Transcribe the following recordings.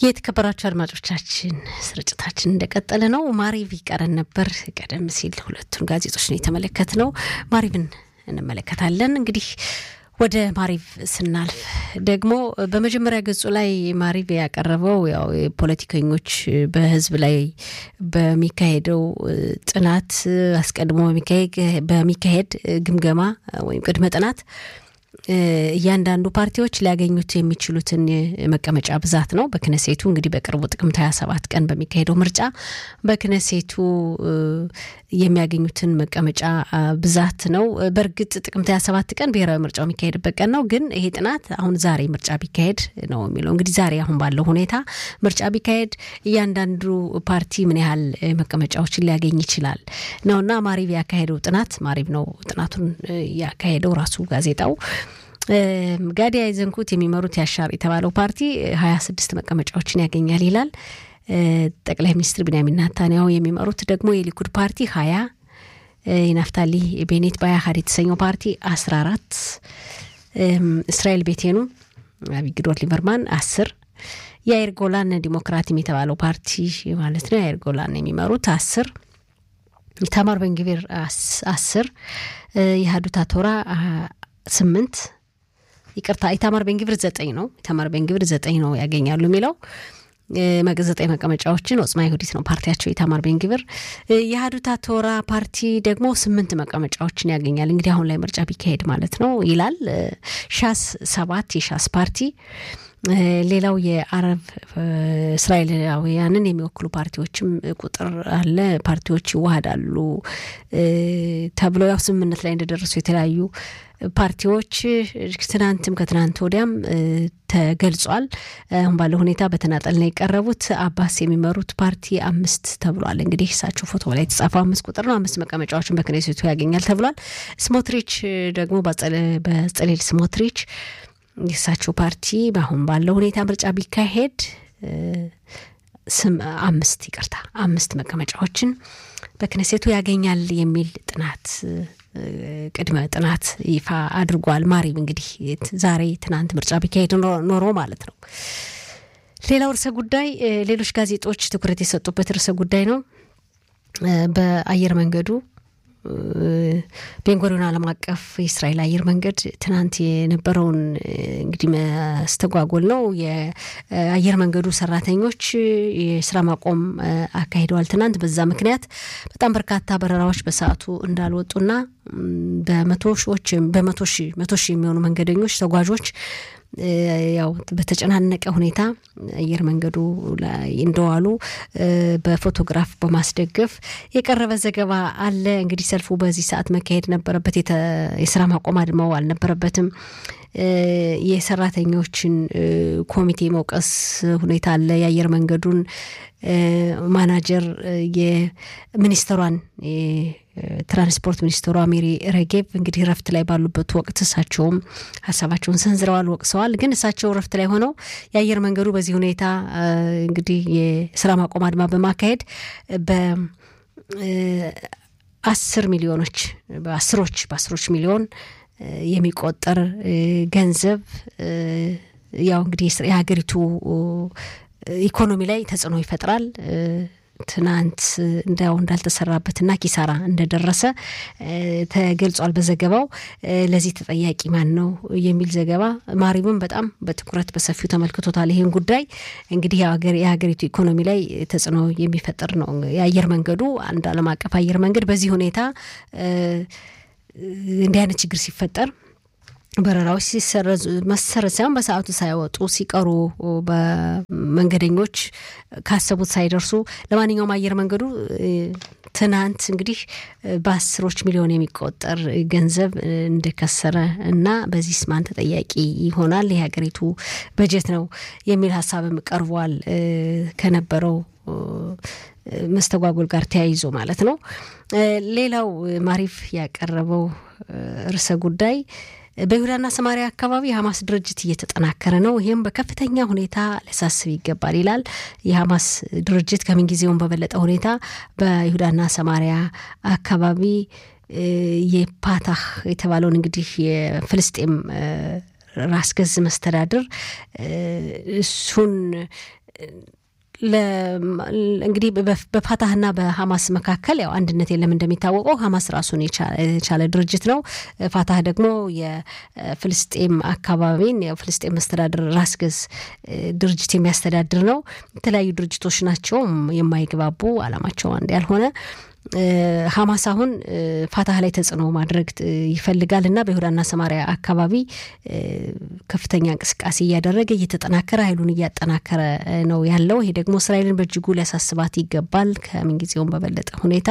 የተከበራችሁ አድማጮቻችን ስርጭታችን እንደቀጠለ ነው። ማሪቭ ይቀረን ነበር። ቀደም ሲል ሁለቱን ጋዜጦች ነው የተመለከትነው። ማሪቭን እንመለከታለን። እንግዲህ ወደ ማሪቭ ስናልፍ ደግሞ በመጀመሪያ ገጹ ላይ ማሪቭ ያቀረበው ያው ፖለቲከኞች በሕዝብ ላይ በሚካሄደው ጥናት አስቀድሞ በሚካሄድ ግምገማ ወይም ቅድመ ጥናት እያንዳንዱ ፓርቲዎች ሊያገኙት የሚችሉትን መቀመጫ ብዛት ነው። በክነሴቱ እንግዲህ በቅርቡ ጥቅምት 27 ቀን በሚካሄደው ምርጫ በክነሴቱ የሚያገኙትን መቀመጫ ብዛት ነው። በእርግጥ ጥቅምት 27 ቀን ብሔራዊ ምርጫው የሚካሄድበት ቀን ነው። ግን ይሄ ጥናት አሁን ዛሬ ምርጫ ቢካሄድ ነው የሚለው። እንግዲህ ዛሬ አሁን ባለው ሁኔታ ምርጫ ቢካሄድ እያንዳንዱ ፓርቲ ምን ያህል መቀመጫዎችን ሊያገኝ ይችላል ነውና ማሪቭ ያካሄደው ጥናት ማሪቭ ነው ጥናቱን ያካሄደው ራሱ ጋዜጣው ጋዲ አይዘንኩት የሚመሩት ያሻር የተባለው ፓርቲ ሀያ ስድስት መቀመጫዎችን ያገኛል ይላል። ጠቅላይ ሚኒስትር ቢንያሚን ናታንያሁ የሚመሩት ደግሞ የሊኩድ ፓርቲ ሀያ የናፍታሊ ቤኔት ባያሀድ የተሰኘው ፓርቲ አስራ አራት እስራኤል ቤቴኑ አቢግዶር ሊበርማን አስር የአይር ጎላን ዲሞክራቲም የተባለው ፓርቲ ማለት ነው የአይር ጎላን የሚመሩት አስር ኢታማር ቤንግቪር አስር የሀዱታ ቶራ ስምንት ይቅርታ ኢታማር ቤንግቪር ዘጠኝ ነው። ኢታማር ቤንግቪር ዘጠኝ ነው ያገኛሉ የሚለው ዘጠኝ መቀመጫዎችን ኦጽማ ይሁዲት ነው ፓርቲያቸው ኢታማር ቤንግቪር። የሀዱታ ቶራ ፓርቲ ደግሞ ስምንት መቀመጫዎችን ያገኛል። እንግዲህ አሁን ላይ ምርጫ ቢካሄድ ማለት ነው ይላል። ሻስ ሰባት የሻስ ፓርቲ ሌላው የአረብ እስራኤላውያንን የሚወክሉ ፓርቲዎችም ቁጥር አለ። ፓርቲዎች ይዋሃዳሉ ተብለው ያው ስምምነት ላይ እንደደረሱ የተለያዩ ፓርቲዎች ትናንትም ከትናንት ወዲያም ተገልጿል። አሁን ባለው ሁኔታ በተናጠል ነው የቀረቡት። አባስ የሚመሩት ፓርቲ አምስት ተብሏል። እንግዲህ እሳቸው ፎቶ ላይ የተጻፈው አምስት ቁጥር ነው። አምስት መቀመጫዎችን በክኔሴቱ ያገኛል ተብሏል። ስሞትሪች ደግሞ በጸሌል ስሞትሪች የእሳቸው ፓርቲ አሁን ባለው ሁኔታ ምርጫ ቢካሄድ ስም አምስት ይቅርታ አምስት መቀመጫዎችን በክነሴቱ ያገኛል የሚል ጥናት ቅድመ ጥናት ይፋ አድርጓል። ማሪቭ እንግዲህ ዛሬ ትናንት ምርጫ ቢካሄድ ኖሮ ማለት ነው። ሌላው ርዕሰ ጉዳይ ሌሎች ጋዜጦች ትኩረት የሰጡበት ርዕሰ ጉዳይ ነው። በአየር መንገዱ ቤንጎሪዮን ዓለም አቀፍ የእስራኤል አየር መንገድ ትናንት የነበረውን እንግዲህ መስተጓጎል ነው። የአየር መንገዱ ሰራተኞች የስራ ማቆም አካሂደዋል ትናንት። በዛ ምክንያት በጣም በርካታ በረራዎች በሰዓቱ እንዳልወጡና በመቶ ሺዎች በመቶ ሺ መቶ ሺህ የሚሆኑ መንገደኞች ተጓዦች ያው በተጨናነቀ ሁኔታ አየር መንገዱ ላይ እንደዋሉ በፎቶግራፍ በማስደገፍ የቀረበ ዘገባ አለ። እንግዲህ ሰልፉ በዚህ ሰዓት መካሄድ ነበረበት። የስራ ማቆም አድማው አልነበረበትም። የሰራተኞችን ኮሚቴ መውቀስ ሁኔታ አለ። የአየር መንገዱን ማናጀር የሚኒስትሯን ትራንስፖርት ሚኒስትሯ ሚሪ ረጌብ እንግዲህ ረፍት ላይ ባሉበት ወቅት እሳቸውም ሀሳባቸውን ሰንዝረዋል፣ ወቅሰዋል። ግን እሳቸው ረፍት ላይ ሆነው የአየር መንገዱ በዚህ ሁኔታ እንግዲህ የስራ ማቆም አድማ በማካሄድ በአስር ሚሊዮኖች በአስሮች በአስሮች ሚሊዮን የሚቆጠር ገንዘብ ያው እንግዲህ የሀገሪቱ ኢኮኖሚ ላይ ተጽዕኖ ይፈጥራል። ትናንት እንዳው እንዳልተሰራበትና ኪሳራ እንደደረሰ ተገልጿል በዘገባው። ለዚህ ተጠያቂ ማን ነው የሚል ዘገባ ማሪብም በጣም በትኩረት በሰፊው ተመልክቶታል። ይህን ጉዳይ እንግዲህ የሀገሪቱ ኢኮኖሚ ላይ ተጽዕኖ የሚፈጥር ነው። የአየር መንገዱ አንድ ዓለም አቀፍ አየር መንገድ በዚህ ሁኔታ እንዲህ አይነት ችግር ሲፈጠር በረራዎች ሲሰረዙ መሰረዝ ሳይሆን በሰዓቱ ሳይወጡ ሲቀሩ በመንገደኞች ካሰቡት ሳይደርሱ፣ ለማንኛውም አየር መንገዱ ትናንት እንግዲህ በአስሮች ሚሊዮን የሚቆጠር ገንዘብ እንደከሰረ እና በዚህ ስማን ተጠያቂ ይሆናል የሀገሪቱ በጀት ነው የሚል ሀሳብም ቀርቧል ከነበረው መስተጓጎል ጋር ተያይዞ ማለት ነው። ሌላው ማሪፍ ያቀረበው ርዕሰ ጉዳይ በይሁዳና ሰማሪያ አካባቢ የሀማስ ድርጅት እየተጠናከረ ነው። ይህም በከፍተኛ ሁኔታ ሊያሳስብ ይገባል ይላል። የሀማስ ድርጅት ከምንጊዜውም በበለጠ ሁኔታ በይሁዳና ሰማሪያ አካባቢ የፓታህ የተባለውን እንግዲህ የፍልስጤም ራስ ገዝ መስተዳድር እሱን እንግዲህ በፋታህና በሀማስ መካከል ያው አንድነት የለም። እንደሚታወቀው ሀማስ ራሱን የቻለ ድርጅት ነው። ፋታህ ደግሞ የፍልስጤም አካባቢን የፍልስጤም መስተዳድር ራስ ገዝ ድርጅት የሚያስተዳድር ነው። የተለያዩ ድርጅቶች ናቸው የማይግባቡ አላማቸው አንድ ያልሆነ ሀማስ አሁን ፋታህ ላይ ተጽዕኖ ማድረግ ይፈልጋል እና በይሁዳና ሰማሪያ አካባቢ ከፍተኛ እንቅስቃሴ እያደረገ እየተጠናከረ ኃይሉን እያጠናከረ ነው ያለው። ይሄ ደግሞ እስራኤልን በእጅጉ ሊያሳስባት ይገባል። ከምንጊዜውም በበለጠ ሁኔታ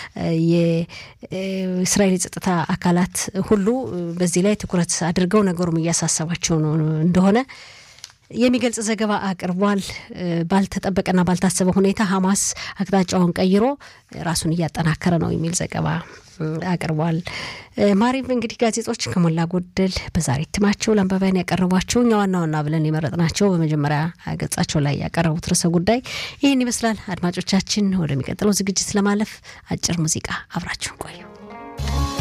የእስራኤል የጸጥታ አካላት ሁሉ በዚህ ላይ ትኩረት አድርገው ነገሩም እያሳሰባቸው ነው እንደሆነ የሚገልጽ ዘገባ አቅርቧል። ባልተጠበቀና ባልታሰበ ሁኔታ ሀማስ አቅጣጫውን ቀይሮ ራሱን እያጠናከረ ነው የሚል ዘገባ አቅርቧል። ማሪቭ እንግዲህ ጋዜጦች ከሞላ ጎደል በዛሬ እትማቸው ለአንባቢያን ያቀረቧቸው እኛ ዋና ዋና ብለን የመረጥናቸው በመጀመሪያ ገጻቸው ላይ ያቀረቡት ርዕሰ ጉዳይ ይህን ይመስላል። አድማጮቻችን፣ ወደሚቀጥለው ዝግጅት ለማለፍ አጭር ሙዚቃ አብራችሁን ቆዩ።